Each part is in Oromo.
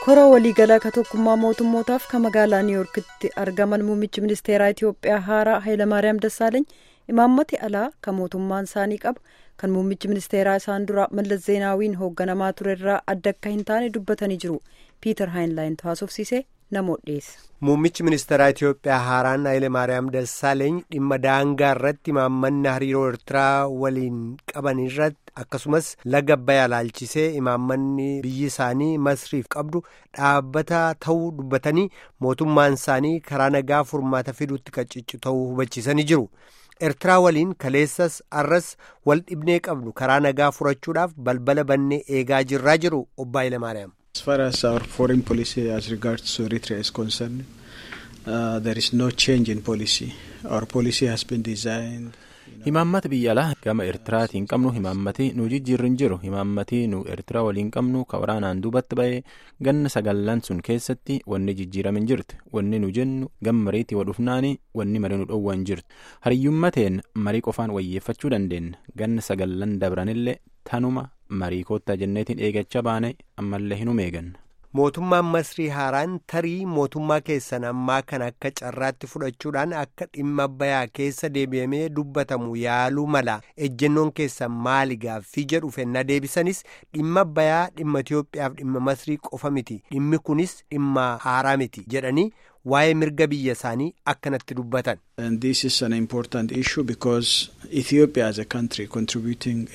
kora waliigalaa ka tokkummaa mootummootaaf ka magaalaa niiwuorkitti argaman muummichi ministeeraa itiyoophiyaa haaraa hayilamaariyaam dassaaleny imaammati alaa ka mootummaan isaanii qabu kan muummichi ministeeraa isaan dura mallas zeenaawiin hoogganamaa ture irraa adda akka hin taane dubbatanii jiru piiter haayinlaayin haasofsiisee namoota dhiyeessa. muummichi ministeeraa itiyoophiyaa haaraan hayilamaariyaam dassaaleny dhimma daangaa irratti imaammanni hariiroo eertiraa waliin qaban irratti akkasumas laga abbayyaa laalchisee imaammanni biyyi isaanii masriif qabdu dhaabbata ta'uu dubbatanii mootummaan isaanii karaa nagaa furmaata fiduutti qacciccu ta'uu hubachiisanii jiru. eertiraa waliin kaleessas arras wal dhibnee qabnu karaa nagaa furachuudhaaf balbala bannee eegaa jirraa jiru obbo Hayilamaariyaam. As far as our foreign policy as regards to Eritrea is concerned, uh, there is no change in policy. Our policy has been designed. himaammata biyya alaa gama eertiraatiin qabnu himaammati nu jijjiirri hin jiru himaammati nu eertiraa waliin qabnu ka waraanaan duubatti ba'ee ganna sagallan sun keessatti wanni jijjiirame hin jirtu wanni nu jennu gama mariitii wadhufnaani wanni marii nu dhoowwa hin jirtu hariyyummateen marii qofaan wayyeeffachuu dandeenya ganna sagallan dabranillee tanuma marii koottaa jenneetiin eegachaa baane ammallee hin eeganna. mootummaan masrii haaraan tarii mootummaa keessan ammaa kan akka carraatti fudhachuudhaan akka dhimma abbayyaa keessa deebi'amee dubbatamu yaaluu mala ejjennoon keessan maali gaaffii jedhu fennaa deebisanis dhimma abbayyaa dhimma itiyoophiyaaf dhimma masrii qofa miti dhimmi kunis dhimma haaraa miti jedhanii waa'ee mirga biyya isaanii akkanatti dubbatan. And this is an important issue because Ethiopia as a country contributing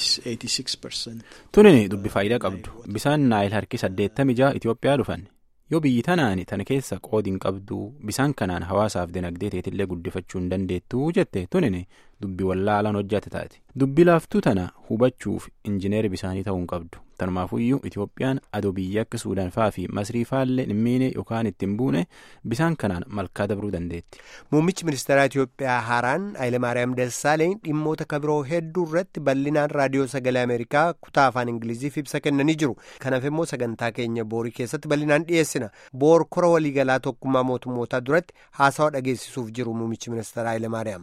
86%. Tunini dubbi faayidaa qabdu. Bisaan naayil harki saddeettamii jaha Itoophiyaa dhufan. Yoo biyyi tanaani tana keessa qoodiin qabdu bisaan kanaan hawaasaaf dinagdee teetillee guddifachuu hin dandeettuu jette tunini dubbi wallaalaan hojjate taate. Dubbi laaftuu tana hubachuuf injineeri bisaanii ta'uu hin qabdu. Tanumaafuyyuu Itoophiyaan adoo biyya akka Suudaan fa'aa fi Masrii fa'aallee hin miine yookaan ittiin buune bisaan kanaan malkaa dabruu dandeetti. Muummichi ministeeraa Itiyoophiyaa haaraan Hayilamaariyaam Dassaaleny dhimmoota kabiroo hedduu irratti bal'inaan raadiyoo sagalee Ameerikaa kutaa afaan Ingiliziif ibsa kennanii jiru. Kanaaf immoo sagantaa keenya boorii keessatti bal'inaan dhiyeessina. Boor kora waliigalaa tokkummaa mootummootaa duratti haasawaa dhageessisuuf jiru muummichi ministeeraa Hayilamaariyaam.